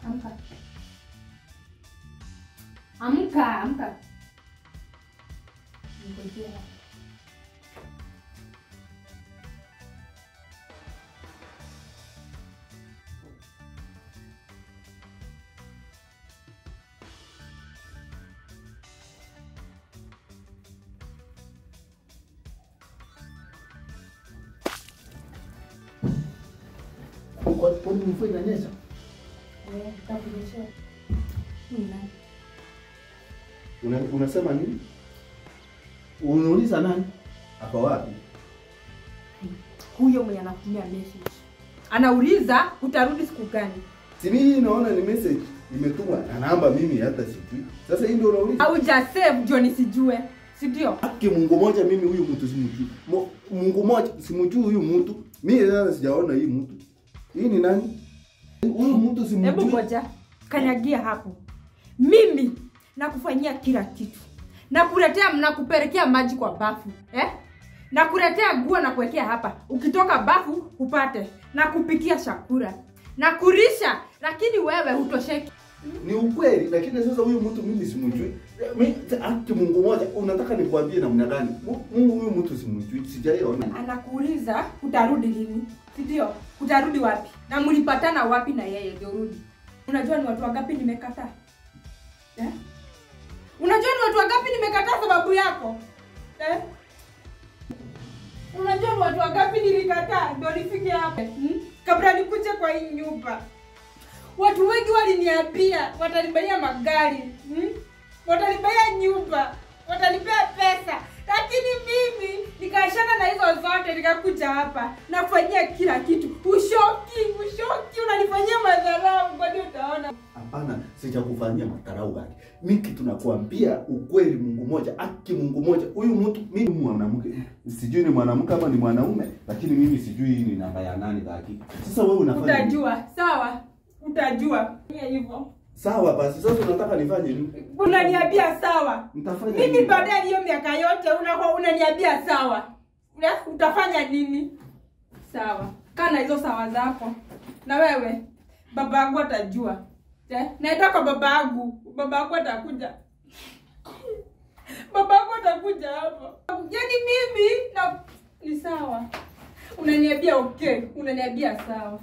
Amka. Amka, amka. Ngojea. Kwa- Kwani mvua inanyesha? Eh, nitakunyeshea. Ni nani? Una, unasema nini? Unauliza nani? Hapa wapi? Huyo mwenye anakutumia message. Anauliza utarudi siku gani? Si mimi naona ni message imetumwa na namba mimi hata sijui. Sasa hii ndio unauliza? Hauja save ndio nisijue. Si ndio? Haki Mungu moja mimi huyu mtu simjui. Mo- Mungu moja simjui huyu mtu. Mimi sasa sijaona hii mtu. Hii ni nani? Huyu mtu Hebu simjui. ngoja. Kanyagia hapo. Mimi nakufanyia kila kitu. Nakuletea nakupelekea maji kwa bafu. Eh? Nakuletea nguo na kuwekea hapa. Ukitoka bafu upate. Nakupikia chakula. Nakulisha lakini wewe hutosheki. Ni ukweli lakini sasa huyu mtu mimi simjui. Mimi haki Mungu moja unataka nikwambie namna gani? Mu- Mungu huyu mtu simjui. Sijaiona. Anakuuliza utarudi lini? Si ndio? Utarudi wapi? Na mlipatana wapi na yeye ndio urudi? Unajua ni watu wangapi nimekataa? Eh? Unajua ni watu wangapi nimekataa sababu yako? Eh? Unajua ni watu wangapi nilikataa ndio nifike hapa? Hmm? Kabla nikuje kwa hii nyumba. Watu wengi waliniambia watanibaia magari, hmm? watanibaya nyumba, watanipea pesa, lakini mimi nikaachana na hizo zote, nikakuja hapa nafanyia kila kitu. Ushoki, ushoki, unanifanyia madharau, kwani utaona. Hapana, sijakufanyia madharau gani. Mimi kitu nakwambia ukweli, Mungu moja, haki Mungu moja. Huyu mtu mimi ni mwanamke, sijui ni mwanamke ama ni mwanaume, lakini mimi sijui hii ni namba ya nani dhaki. Sasa wewe unafanya nini? Utajua, sawa, utajua Fanya hivyo. Sawa basi, sasa unataka nifanye nini? Unaniambia sawa, Nitafanya mimi nini? baada ya hiyo miaka yote unakuwa unaniambia sawa, Una- utafanya nini? Sawa, kaa na hizo sawa zako. Na wewe baba yangu atajua eh? Naenda kwa baba yangu, baba yangu atakuja, baba yangu atakuja hapa. Yaani mimi na ni sawa, unaniambia okay, unaniambia sawa.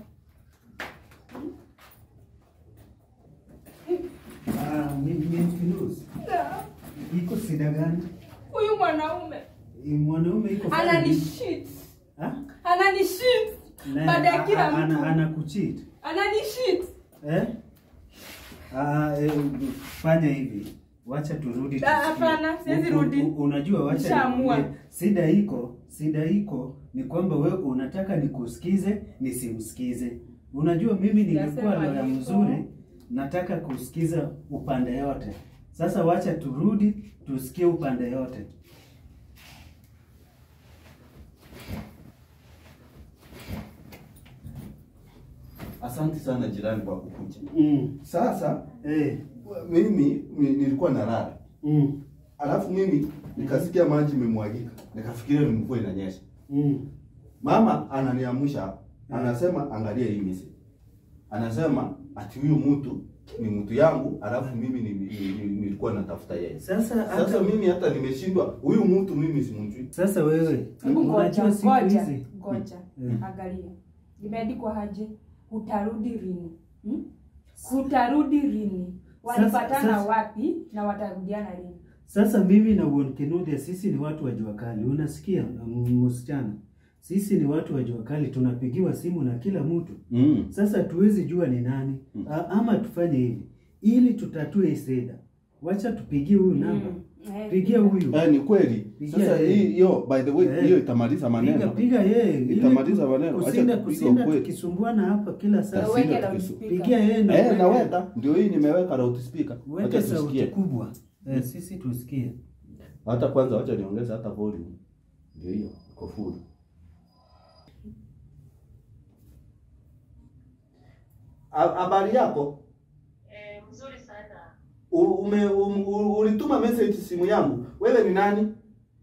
Ah, mimi mimi Firuzi. Na, Iko shida gani? Huyu mwanaume Eh, Mwanaume iko fanya anani nini? shit, Ah? anani shit Na- baada ya kila a- ana- mtu anakucheat. anani shit. Eh? Ah, eh, fanya hivi. Wacha turudi Ah, tusikie. hapana, siwezi U- u- rudi. u- Unajua wacha Nishaamua. nikwambie, Shida iko, shida iko ni kwamba wewe unataka nikusikize nisimsikize. Unajua mimi ningekuwa Sijasema loya hivyo. mzuri, nataka kusikiza upande yote. Sasa wacha turudi tusikie upande yote. Asante sana jirani kwa kukuja. Mm. Sasa Eh. mimi ni- nilikuwa nalala, Mm. alafu mimi nikasikia maji imemwagika, nikafikiria ni mvua inanyesha. Mm. Mama ananiamsha, anasema angalia hii message. Anasema ati huyu mtu ni mtu yangu, alafu mimi ni- ni- ni- nilikuwa natafuta yeye. Sasa Sasa hata mimi hata nimeshindwa, huyu mtu mimi simjui. sasa wewe Hebu ngoja, unajua siku ngoja, hizi ngoja. Mm. Angalia. Imeandikwa aje? Utarudi lini? Hmm? Utarudi lini? Walipatana sasa- wapi na watarudiana lini? Sasa mimi na Won Kinuthia sisi ni watu wa jua kali, unasikia m- msichana? Sisi ni watu wa jua kali, tunapigiwa simu na kila mtu. Mm. Sasa tuwezi jua ni nani Mm. A, ama tufanye hivi ili tutatue hii shida, wacha tupigie huyu namba, Mm. Eh, pigia huyu, Eh, ni kweli. Pigia Sasa yeye. hii hiyo by the way Eh. hiyo itamaliza piga maneno. piga yeye, ili Itamaliza tu- maneno. Wacha kusinda tupige kusinda ukweli. tukisumbuana hapa kila saa. Sasa- Weke Sina loudspeaker. Pigia yeye na Eh, uweke- naweka ndio hii nimeweka loudspeaker. uweke Wacha sauti tusikie. kubwa eh, sisi tusikie. Hata kwanza wacha niongeze hata volume. Ndio hiyo iko full. Ha- Habari yako? Eh, mzuri sana. U- Ume, um, u- ulituma message simu yangu. Wewe ni nani?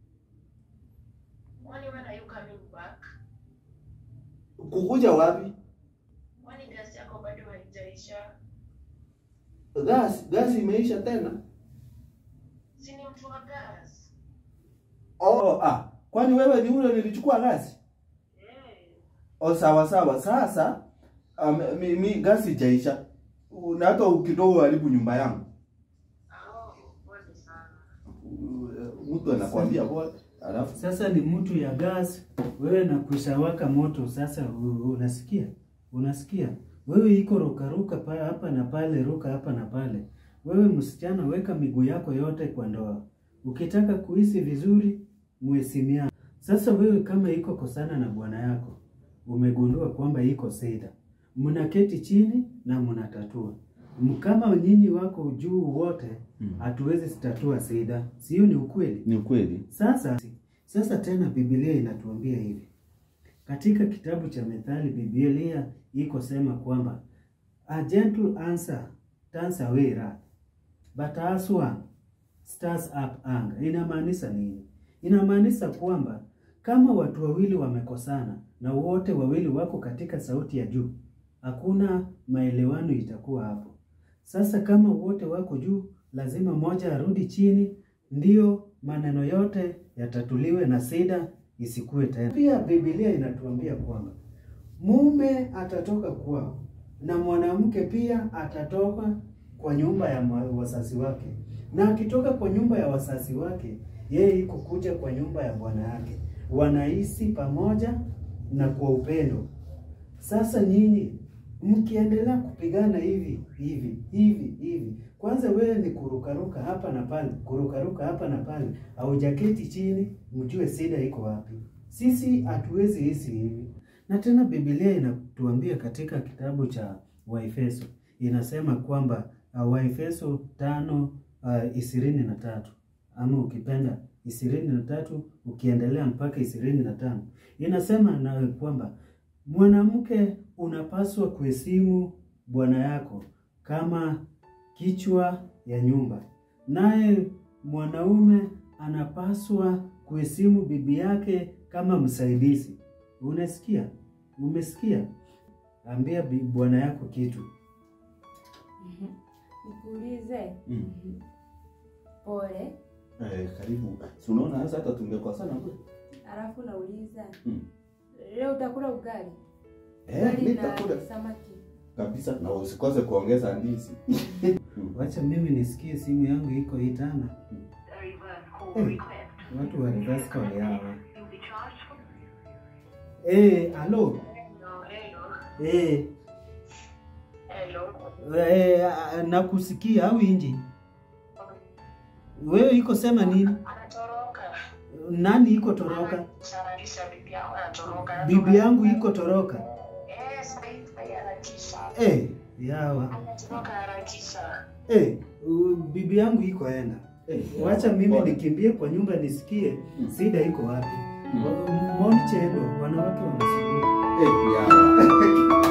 Kwani when are you coming back? Kukuja wapi? Kwani gasi yako bado haijaisha? gas gas imeisha tena Si ni mtu wa gas. oh ah kwani wewe ni ule nilichukua gasi Eh. o sawa sawa sasa um, mi, mi gasi ijaisha na hata kidogo haribu nyumba yangu Oh, pole sana. Uh, mtu anakwambia bora alafu Sasa ni mtu ya gas, wewe na kushawaka moto. Sasa u- unasikia, unasikia wewe iko rukaruka pa hapa na pale, ruka hapa na pale. Wewe msichana, weka miguu yako yote kwa ndoa. Ukitaka kuishi vizuri, muheshimiane. Sasa wewe kama iko kosana na bwana yako, umegundua kwamba iko shida, mnaketi chini na mnatatua. M- Kama nyinyi wako juu wote, hatuwezi tatua shida, sio? Ni ukweli. ni ukweli Sasa sasa tena Biblia inatuambia hivi katika kitabu cha Methali, Biblia iko sema kwamba a gentle answer turns away wrath but a harsh one stirs up anger. Inamaanisha nini? Inamaanisha kwamba kama watu wawili wamekosana na wote wawili wako katika sauti ya juu, hakuna maelewano itakuwa hapo. Sasa kama wote wako juu, lazima mmoja arudi chini, ndio maneno yote yatatuliwe na shida isikue tena. Pia Biblia inatuambia kwamba mume atatoka kwao na mwanamke pia atatoka kwa nyumba ya ma- wazazi wake, na akitoka kwa nyumba ya wazazi wake, yeye iko kuja kwa nyumba ya bwana yake, wanaishi pamoja na kwa upendo. Sasa nyinyi mkiendelea kupigana hivi hivi hivi hivi, kwanza wewe ni kurukaruka hapa na pale, kurukaruka hapa na pale, haujaketi chini mjue shida iko wapi. Sisi hatuwezi hisi hivi. Na tena Biblia inatuambia katika kitabu cha Waefeso inasema kwamba uh, Waefeso tano uh, ishirini na tatu ama ukipenda ishirini na tatu ukiendelea mpaka ishirini na tano inasema na kwamba mwanamke unapaswa kuheshimu bwana yako kama kichwa ya nyumba, naye mwanaume anapaswa kuheshimu bibi yake kama msaidizi. Unasikia? Umesikia? Ambia bi- bwana yako kitu. Nikuulize. mm. Pole. eh, karibu si unaona sasa hata tungekosana kule Alafu nauliza mm. leo utakula ugali? eh, Ugali na nitakula samaki. kabisa na usikose kuongeza ndizi Wacha mimi nisikie simu yangu iko itana. A reverse call Eh. request. Watu wa reverse call hawa. You'll be charged for... Eh, halo. Hello, hello. Eh, Hello. eh, ah, nakusikia au inji? Wewe iko sema nini? Anatoroka. Nani iko toroka? Sararisha bibi yangu anatoroka. Bibi yangu iko toroka. Eh, sasa hivi harakisha. Eh, yawa. Anatoroka harakisha. Eh, u- bibi yangu iko enda. eh, Wacha mimi pole. nikimbie kwa nyumba nisikie Mm. shida iko wapi. Mm. Moni chendo, wanawake wanasumbuka. eh, ya.